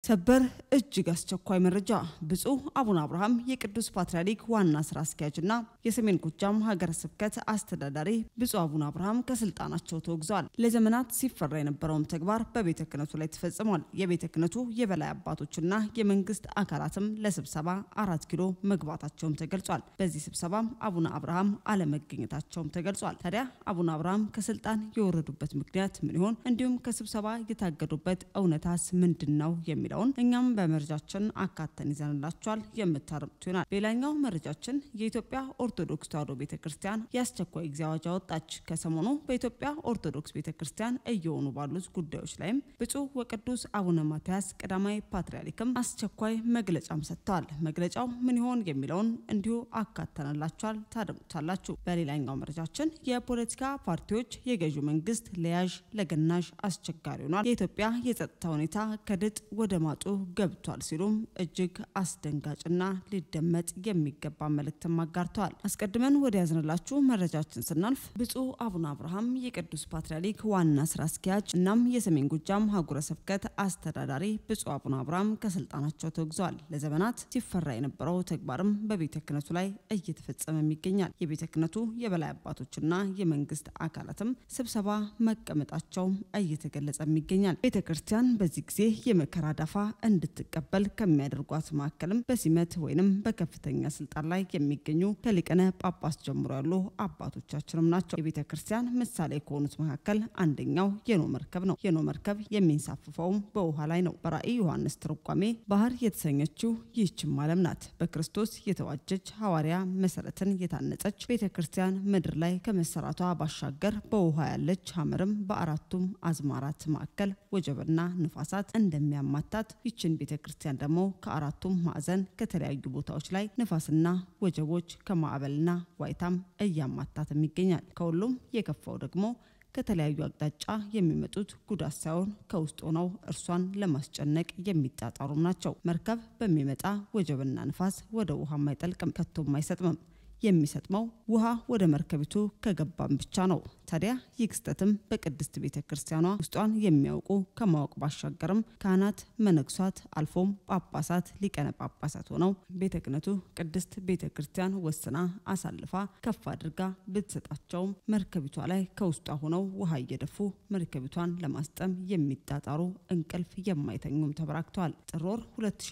ሰበር እጅግ አስቸኳይ መረጃ። ብፁዕ አቡነ አብርሃም የቅዱስ ፓትርያርክ ዋና ስራ አስኪያጅና የሰሜን ጎጃም ሀገረ ስብከት አስተዳዳሪ ብፁዕ አቡነ አብርሃም ከስልጣናቸው ተወግዘዋል። ለዘመናት ሲፈራ የነበረውም ተግባር በቤተ ክህነቱ ላይ ተፈጽሟል። የቤተ ክህነቱ የበላይ አባቶችና የመንግስት አካላትም ለስብሰባ አራት ኪሎ መግባታቸውም ተገልጿል። በዚህ ስብሰባም አቡነ አብርሃም አለመገኘታቸውም ተገልጿል። ታዲያ አቡነ አብርሃም ከስልጣን የወረዱበት ምክንያት ምን ይሆን? እንዲሁም ከስብሰባ የታገዱበት እውነታስ ምንድን ነው የሚለውን እኛም በመረጃችን አካተን ይዘንላቸዋል የምታደምጡ ይሆናል። ሌላኛው መረጃችን የኢትዮጵያ ኦርቶዶክስ ተዋሕዶ ቤተ ክርስቲያን የአስቸኳይ ጊዜ አዋጅ አወጣች። ከሰሞኑ በኢትዮጵያ ኦርቶዶክስ ቤተ ክርስቲያን እየሆኑ ባሉት ጉዳዮች ላይም ብፁዕ ወቅዱስ አቡነ ማትያስ ቀዳማዊ ፓትርያርክም አስቸኳይ መግለጫም ሰጥተዋል። መግለጫው ምን ይሆን የሚለውን እንዲሁ አካተንላቸዋል ታደምጡታላችሁ። በሌላኛው መረጃችን የፖለቲካ ፓርቲዎች የገዢው መንግስት ለያዥ ለገናዥ አስቸጋሪ ሆኗል፣ የኢትዮጵያ የጸጥታ ሁኔታ ከድጥ ወደ ማጡ ገብቷል ሲሉም እጅግ አስደንጋጭና ሊደመጥ የሚገባ መልእክትም አጋርተዋል። አስቀድመን ወደ ያዝንላችሁ መረጃችን ስናልፍ ብፁዕ አቡነ አብርሃም የቅዱስ ፓትርያርክ ዋና ስራ አስኪያጅ እናም የሰሜን ጎጃም ሀገረ ስብከት አስተዳዳሪ ብፁዕ አቡነ አብርሃም ከስልጣናቸው ተወግዘዋል። ለዘመናት ሲፈራ የነበረው ተግባርም በቤተ ክህነቱ ላይ እየተፈጸመም ይገኛል። የቤተ ክህነቱ የበላይ አባቶችና የመንግስት አካላትም ስብሰባ መቀመጣቸው እየተገለጸም ይገኛል። ቤተ ክርስቲያን በዚህ ጊዜ የመከራ ዳፋ እንድትቀበል ከሚያደርጓት መካከልም በሲመት ወይንም በከፍተኛ ስልጣን ላይ የሚገኙ ከሊቀነ ጳጳስ ጀምሮ ያሉ አባቶቻችንም ናቸው። የቤተ ክርስቲያን ምሳሌ ከሆኑት መካከል አንደኛው የኖ መርከብ ነው። የኖ መርከብ የሚንሳፍፈውም በውሃ ላይ ነው። በራእይ ዮሐንስ ትርጓሜ ባህር የተሰኘችው ይህችም ዓለም ናት። በክርስቶስ የተዋጀች ሐዋርያ መሰረትን የታነጸች ቤተ ክርስቲያን ምድር ላይ ከመሰራቷ ባሻገር በውሃ ያለች ሐመርም በአራቱም አዝማራት ማዕከል ወጀብና ንፋሳት እንደሚያማታት ይችን ቤተ ክርስቲያን ደግሞ ከአራቱም ማዕዘን ከተለያዩ ቦታዎች ላይ ንፋስና ወጀቦች ከማዕበልና ዋይታም እያማታትም ይገኛል። ከሁሉም የከፋው ደግሞ ከተለያዩ አቅጣጫ የሚመጡት ጉዳት ሳይሆን ከውስጥ ሆነው እርሷን ለማስጨነቅ የሚጣጣሩም ናቸው። መርከብ በሚመጣ ወጀብና ንፋስ ወደ ውሃም አይጠልቅም፣ ከቶም አይሰጥምም። የሚሰጥመው ውሃ ወደ መርከቢቱ ከገባም ብቻ ነው። ታዲያ ይህ ክስተትም በቅድስት ቤተ ክርስቲያኗ ውስጧን የሚያውቁ ከማወቅ ባሻገርም ካህናት፣ መነኩሳት አልፎም ጳጳሳት፣ ሊቀነ ጳጳሳት ሆነው ቤተ ክህነቱ ቅድስት ቤተ ክርስቲያን ወስና አሳልፋ ከፍ አድርጋ ብትሰጣቸውም መርከቢቷ ላይ ከውስጧ ሆነው ውሃ እየደፉ መርከቢቷን ለማስጠም የሚጣጣሩ እንቅልፍ የማይተኙም ተበራክተዋል። ጥር ወር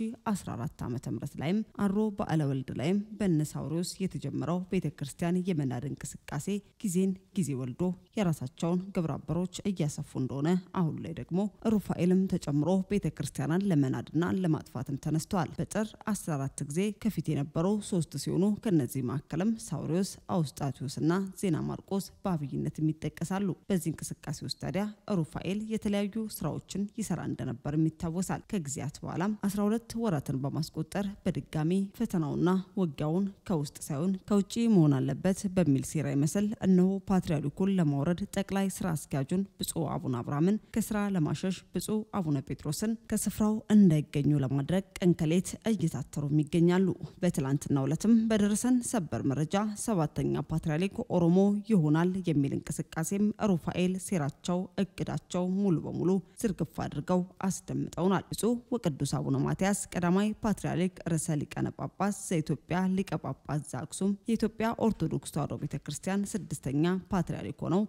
2014 ዓ ም ላይም አሮ በዓለ ወልድ ላይም በነሳውሪዎስ የተጀመረው ቤተ ክርስቲያን የመናድ እንቅስቃሴ ጊዜን ጊዜ ወልዶ የራሳቸውን ግብረ አበሮች እያሰፉ እንደሆነ አሁን ላይ ደግሞ ሩፋኤልም ተጨምሮ ቤተ ክርስቲያናን ለመናድና ለማጥፋትም ተነስተዋል። በጥር 14 ጊዜ ከፊት የነበሩ ሶስት ሲሆኑ ከነዚህ መካከልም ሳውሪዎስ፣ አውስጣቲዮስና ዜና ማርቆስ በአብይነትም ይጠቀሳሉ። በዚህ እንቅስቃሴ ውስጥ ታዲያ ሩፋኤል የተለያዩ ስራዎችን ይሰራ እንደነበርም ይታወሳል። ከጊዜያት በኋላም 12 ወራትን በማስቆጠር በድጋሚ ፈተናውና ውጊያውን ከውስጥ ሳይሆን ከውጭ መሆን አለበት በሚል ሴራ ይመስል እነሆ ፓትርያርኩን ለማውረድ ጠቅላይ ስራ አስኪያጁን ብፁዕ አቡነ አብርሃምን ከስራ ለማሸሽ ብፁዕ አቡነ ጴጥሮስን ከስፍራው እንዳይገኙ ለማድረግ ቀንከሌት እየታተሩም ይገኛሉ። በትላንትናው ዕለትም በደረሰን ሰበር መረጃ ሰባተኛ ፓትርያርክ ኦሮሞ ይሆናል የሚል እንቅስቃሴም ሩፋኤል ሴራቸው፣ እቅዳቸው ሙሉ በሙሉ ዝርግፍ አድርገው አስደምጠውናል። ብፁዕ ወቅዱስ አቡነ ማትያስ ቀዳማዊ ፓትርያርክ ርዕሰ ሊቃነ ጳጳስ ዘኢትዮጵያ ሊቀ ጳጳስ ዘአክሱም የኢትዮጵያ ኦርቶዶክስ ተዋሕዶ ቤተ ክርስቲያን ስድስተኛ ፓትርያርክ ሆነው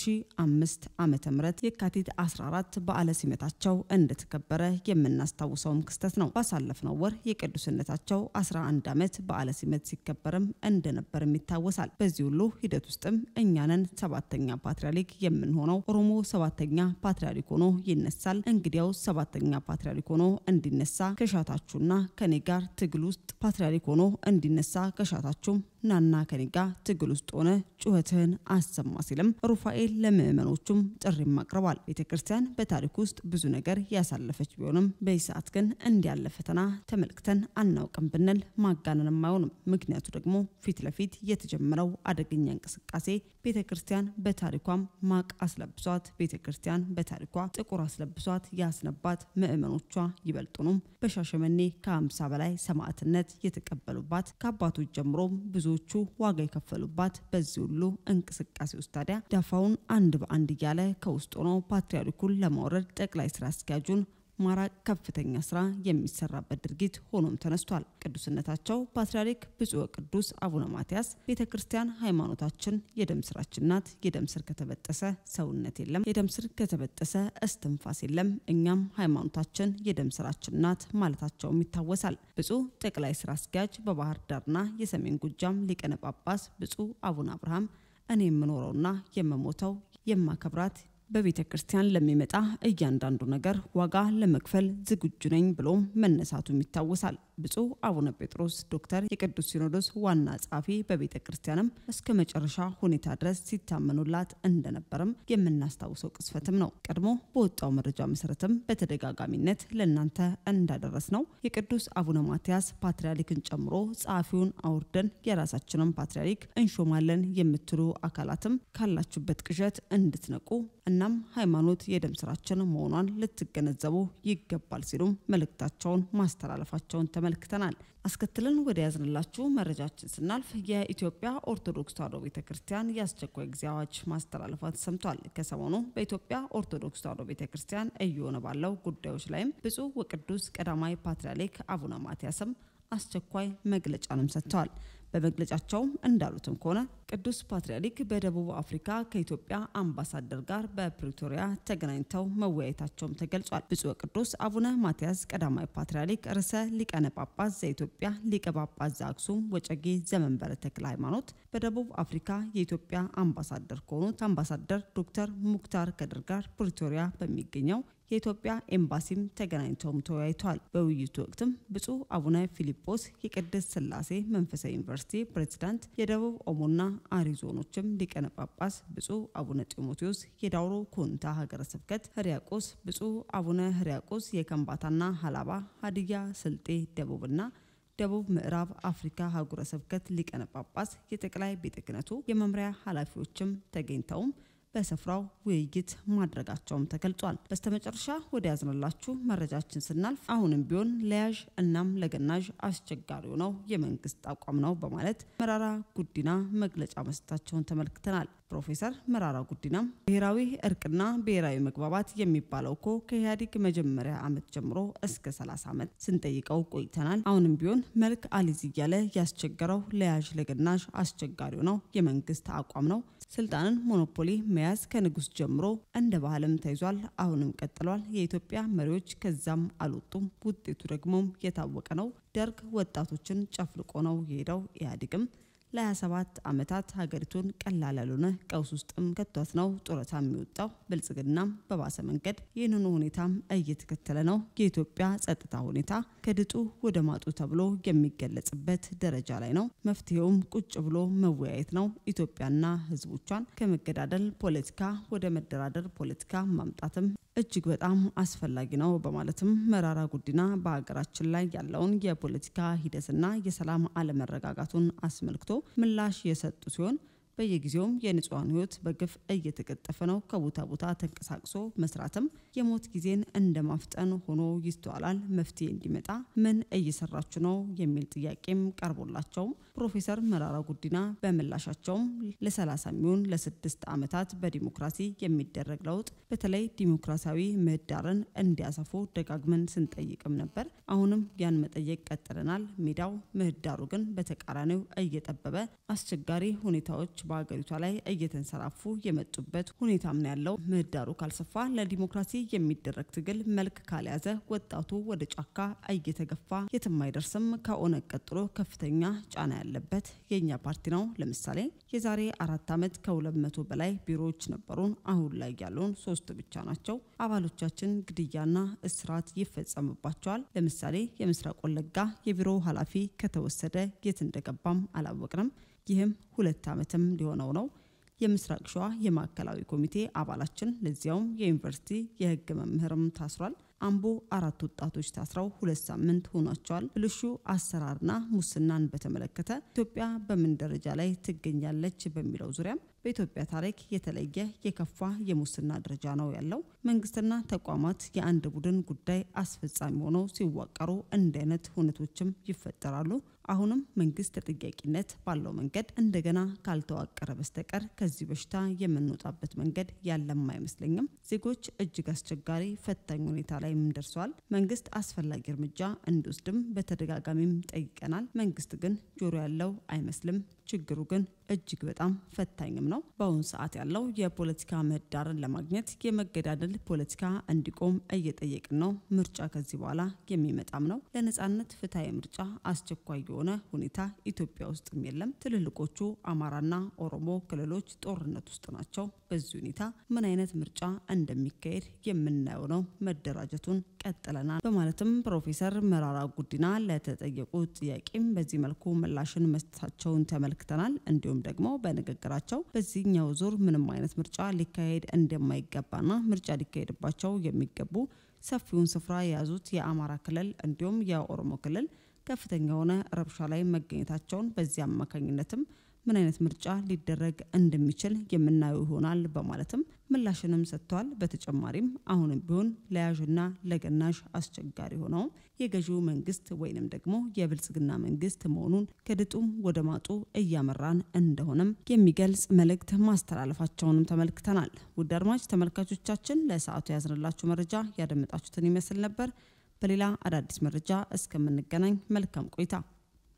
2005 ዓመተ ምህረት የካቲት 14 በዓለ ሲመታቸው እንደተከበረ የምናስታውሰውም ክስተት ነው። ባሳለፍነው ወር የቅዱስነታቸው 11 ዓመት በዓለ ሲመት ሲከበርም እንደነበርም ይታወሳል። በዚህ ሁሉ ሂደት ውስጥም እኛንን ሰባተኛ ፓትርያርክ የምንሆነው ኦሮሞ ሰባተኛ ፓትርያርክ ሆኖ ይነሳል። እንግዲያው ሰባተኛ ፓትርያርክ ሆኖ እንዲነሳ ከሻታችሁና ከኔ ጋር ትግል ውስጥ ፓትርያርክ ሆኖ እንዲነሳ ከሻታችሁም ናና ከኔ ጋር ትግል ውስጥ ሆነ ጩኸትህን አሰማ ሲልም ሩፋኤል ለምዕመኖቹም ጥሪም አቅርቧል። ቤተ ክርስቲያን በታሪክ ውስጥ ብዙ ነገር ያሳለፈች ቢሆንም በዚህ ሰዓት ግን እንዲያለ ፈተና ተመልክተን አናውቅም ብንል ማጋነንም አይሆንም። ምክንያቱ ደግሞ ፊት ለፊት የተጀመረው አደገኛ እንቅስቃሴ ቤተ ክርስቲያን በታሪኳም ማቅ አስለብሷት፣ ቤተ ክርስቲያን በታሪኳ ጥቁር አስለብሷት ያስነባት ምዕመኖቿ ይበልጡኑም በሻሸመኔ ከ50 በላይ ሰማዕትነት የተቀበሉባት ከአባቶች ጀምሮም ብዙ ብዙዎቹ ዋጋ የከፈሉባት በዚህ ሁሉ እንቅስቃሴ ውስጥ ታዲያ ዳፋውን አንድ በአንድ እያለ ከውስጥ ሆኖ ፓትርያርኩን ለማውረድ ጠቅላይ ስራ አስኪያጁን ማራቅ ከፍተኛ ስራ የሚሰራበት ድርጊት ሆኖም ተነስቷል። ቅዱስነታቸው ፓትርያርክ ብፁዕ ቅዱስ አቡነ ማትያስ ቤተ ክርስቲያን ሃይማኖታችን የደም ስራችን ናት፣ የደም ስር ከተበጠሰ ሰውነት የለም፣ የደም ስር ከተበጠሰ እስትንፋስ የለም፣ እኛም ሃይማኖታችን የደም ስራችን ናት ማለታቸውም ይታወሳል። ብፁዕ ጠቅላይ ስራ አስኪያጅ በባህር ዳርና የሰሜን ጎጃም ሊቀነ ጳጳስ ብፁዕ አቡነ አብርሃም እኔ የምኖረውና የምሞተው የማከብራት በቤተ ክርስቲያን ለሚመጣ እያንዳንዱ ነገር ዋጋ ለመክፈል ዝግጁ ነኝ ብሎም መነሳቱም ይታወሳል። ብፁዕ አቡነ ጴጥሮስ ዶክተር የቅዱስ ሲኖዶስ ዋና ጸሐፊ በቤተ ክርስቲያንም እስከ መጨረሻ ሁኔታ ድረስ ሲታመኑላት እንደነበርም የምናስታውሰው ቅስፈትም ነው። ቀድሞ በወጣው መረጃ መሰረትም በተደጋጋሚነት ለእናንተ እንዳደረስ ነው የቅዱስ አቡነ ማትያስ ፓትርያርክን ጨምሮ ጸሐፊውን አውርደን የራሳችንን ፓትርያርክ እንሾማለን የምትሉ አካላትም ካላችሁበት ቅዠት እንድትነቁ እናም ሃይማኖት የደም ስራችን መሆኗን ልትገነዘቡ ይገባል ሲሉም መልእክታቸውን ማስተላለፋቸውን ተመልክተናል። አስከትለን ወደ ያዝንላችሁ መረጃችን ስናልፍ የኢትዮጵያ ኦርቶዶክስ ተዋሕዶ ቤተ ክርስቲያን የአስቸኳይ ጊዜ አዋጅ ማስተላለፏ ተሰምቷል። ከሰሞኑ በኢትዮጵያ ኦርቶዶክስ ተዋሕዶ ቤተ ክርስቲያን እየሆነ ባለው ጉዳዮች ላይም ብፁዕ ወቅዱስ ቀዳማዊ ፓትርያርክ አቡነ ማትያስም አስቸኳይ መግለጫንም ሰጥተዋል። በመግለጫቸውም እንዳሉትም ከሆነ ቅዱስ ፓትርያርክ በደቡብ አፍሪካ ከኢትዮጵያ አምባሳደር ጋር በፕሪቶሪያ ተገናኝተው መወያየታቸውም ተገልጿል። ብፁዕ ቅዱስ አቡነ ማትያስ ቀዳማዊ ፓትርያርክ ርዕሰ ሊቃነ ጳጳስ ዘኢትዮጵያ ሊቀ ጳጳስ ዘአክሱም ወጨጌ ዘመንበረ ተክለ ሃይማኖት በደቡብ አፍሪካ የኢትዮጵያ አምባሳደር ከሆኑት አምባሳደር ዶክተር ሙክታር ከድር ጋር ፕሪቶሪያ በሚገኘው የኢትዮጵያ ኤምባሲም ተገናኝተውም ተወያይተዋል። በውይይቱ ወቅትም ብፁዕ አቡነ ፊሊጶስ የቅድስት ሥላሴ መንፈሳዊ ዩኒቨርሲቲ ፕሬዝዳንት፣ የደቡብ ኦሞና አሪ ዞኖችም ሊቀነ ጳጳስ ብፁዕ አቡነ ጢሞቴዎስ የዳውሮ ኮንታ ሀገረ ስብከት ህርያቆስ፣ ብፁዕ አቡነ ህርያቆስ የከምባታና ሀላባ ሀዲያ ስልጤ ደቡብና ደቡብ ምዕራብ አፍሪካ ሀገረ ስብከት ሊቀነ ጳጳስ የጠቅላይ ቤተ ክህነቱ የመምሪያ ኃላፊዎችም ተገኝተውም በስፍራው ውይይት ማድረጋቸውም ተገልጿል። በስተመጨረሻ ወደ ያዝንላችሁ መረጃችን ስናልፍ አሁንም ቢሆን ለያዥ እናም ለገናዥ አስቸጋሪው ነው የመንግስት አቋም ነው በማለት መራራ ጉዲና መግለጫ መስጠታቸውን ተመልክተናል። ፕሮፌሰር መራራ ጉዲናም ብሔራዊ እርቅና ብሔራዊ መግባባት የሚባለው እኮ ከኢህአዴግ መጀመሪያ ዓመት ጀምሮ እስከ 30 ዓመት ስንጠይቀው ቆይተናል። አሁንም ቢሆን መልክ አሊዝ እያለ ያስቸገረው ለያዥ ለገናዥ አስቸጋሪው ነው የመንግስት አቋም ነው። ስልጣንን ሞኖፖሊ መያዝ ከንጉስ ጀምሮ እንደ ባህልም ተይዟል። አሁንም ቀጥሏል። የኢትዮጵያ መሪዎች ከዛም አልወጡም። ውጤቱ ደግሞም የታወቀ ነው። ደርግ ወጣቶችን ጨፍልቆ ነው የሄደው። ኢህአዴግም ለ27 ዓመታት ሀገሪቱን ቀላል ያልሆነ ቀውስ ውስጥም ከቷት ነው ጡረታ የሚወጣው። ብልጽግናም በባሰ መንገድ ይህንኑ ሁኔታም እየተከተለ ነው። የኢትዮጵያ ጸጥታ ሁኔታ ከድጡ ወደ ማጡ ተብሎ የሚገለጽበት ደረጃ ላይ ነው። መፍትሄውም ቁጭ ብሎ መወያየት ነው። ኢትዮጵያና ሕዝቦቿን ከመገዳደል ፖለቲካ ወደ መደራደር ፖለቲካ ማምጣትም እጅግ በጣም አስፈላጊ ነው በማለትም መራራ ጉዲና በሀገራችን ላይ ያለውን የፖለቲካ ሂደትና የሰላም አለመረጋጋቱን አስመልክቶ ምላሽ የሰጡ ሲሆን በየጊዜውም የንጹሐን ህይወት በግፍ እየተቀጠፈ ነው። ከቦታ ቦታ ተንቀሳቅሶ መስራትም የሞት ጊዜን እንደ ማፍጠን ሆኖ ይስተዋላል። መፍትሄ እንዲመጣ ምን እየሰራችሁ ነው የሚል ጥያቄም ቀርቦላቸውም ፕሮፌሰር መራራ ጉዲና በምላሻቸውም ለ30 የሚሆን ለስድስት ዓመታት በዲሞክራሲ የሚደረግ ለውጥ በተለይ ዲሞክራሲያዊ ምህዳርን እንዲያሰፉ ደጋግመን ስንጠይቅም ነበር። አሁንም ያን መጠየቅ ቀጥለናል። ሜዳው ምህዳሩ ግን በተቃራኒው እየጠበበ አስቸጋሪ ሁኔታዎች በሀገሪቷ ላይ እየተንሰራፉ የመጡበት ሁኔታም ነው ያለው። ምህዳሩ ካልሰፋ ለዲሞክራሲ የሚደረግ ትግል መልክ ካልያዘ ወጣቱ ወደ ጫካ እየተገፋ የትም አይደርስም። ከኦነግ ቀጥሎ ከፍተኛ ጫና ያለበት የእኛ ፓርቲ ነው። ለምሳሌ የዛሬ አራት ዓመት ከሁለት መቶ በላይ ቢሮዎች ነበሩን። አሁን ላይ ያሉን ሶስት ብቻ ናቸው። አባሎቻችን ግድያና እስራት ይፈጸምባቸዋል። ለምሳሌ የምስራቅ ወለጋ የቢሮ ኃላፊ ከተወሰደ የት እንደገባም አላወቅንም። ይህም ሁለት ዓመትም ሊሆነው ነው። የምስራቅ ሸዋ የማዕከላዊ ኮሚቴ አባላችን ለዚያውም የዩኒቨርሲቲ የሕግ መምህርም ታስሯል። አምቦ አራት ወጣቶች ታስረው ሁለት ሳምንት ሆኗቸዋል። ብልሹ አሰራርና ሙስናን በተመለከተ ኢትዮጵያ በምን ደረጃ ላይ ትገኛለች በሚለው ዙሪያም በኢትዮጵያ ታሪክ የተለየ የከፋ የሙስና ደረጃ ነው ያለው። መንግስትና ተቋማት የአንድ ቡድን ጉዳይ አስፈጻሚ ሆነው ሲዋቀሩ እንዲህ አይነት ሁነቶችም ይፈጠራሉ። አሁንም መንግስት ተጠያቂነት ባለው መንገድ እንደገና ካልተዋቀረ በስተቀር ከዚህ በሽታ የምንወጣበት መንገድ ያለም አይመስለኝም። ዜጎች እጅግ አስቸጋሪ ፈታኝ ሁኔታ ላይም ደርሰዋል። መንግስት አስፈላጊ እርምጃ እንዲወስድም በተደጋጋሚም ጠይቀናል። መንግስት ግን ጆሮ ያለው አይመስልም። ችግሩ ግን እጅግ በጣም ፈታኝም ነው። በአሁኑ ሰዓት ያለው የፖለቲካ ምህዳርን ለማግኘት የመገዳደል ፖለቲካ እንዲቆም እየጠየቅን ነው። ምርጫ ከዚህ በኋላ የሚመጣም ነው። ለነጻነት ፍትሐዊ ምርጫ አስቸኳይ የሆነ ሁኔታ ኢትዮጵያ ውስጥም የለም። ትልልቆቹ አማራና ኦሮሞ ክልሎች ጦርነት ውስጥ ናቸው። በዚህ ሁኔታ ምን አይነት ምርጫ እንደሚካሄድ የምናየው ነው። መደራጀቱን ቀጥለናል በማለትም ፕሮፌሰር መራራ ጉዲና ለተጠየቁት ጥያቄም በዚህ መልኩ ምላሽን መስጠታቸውን ተመልክተናል። እንዲሁም ደግሞ በንግግራቸው በዚህኛው ዙር ምንም አይነት ምርጫ ሊካሄድ እንደማይገባና ምርጫ ሊካሄድባቸው የሚገቡ ሰፊውን ስፍራ የያዙት የአማራ ክልል እንዲሁም የኦሮሞ ክልል ከፍተኛ የሆነ ረብሻ ላይ መገኘታቸውን በዚህ አማካኝነትም ምን አይነት ምርጫ ሊደረግ እንደሚችል የምናየው ይሆናል በማለትም ምላሽንም ሰጥተዋል። በተጨማሪም አሁንም ቢሆን ለያዥና ለገናዥ አስቸጋሪ ሆነውም የገዢው መንግስት ወይንም ደግሞ የብልጽግና መንግስት መሆኑን ከድጡም ወደ ማጡ እያመራን እንደሆነም የሚገልጽ መልእክት ማስተላለፋቸውንም ተመልክተናል። ውድ አድማጭ ተመልካቾቻችን ለሰዓቱ ያዝንላችሁ መረጃ ያደመጣችሁትን ይመስል ነበር። በሌላ አዳዲስ መረጃ እስከምንገናኝ መልካም ቆይታ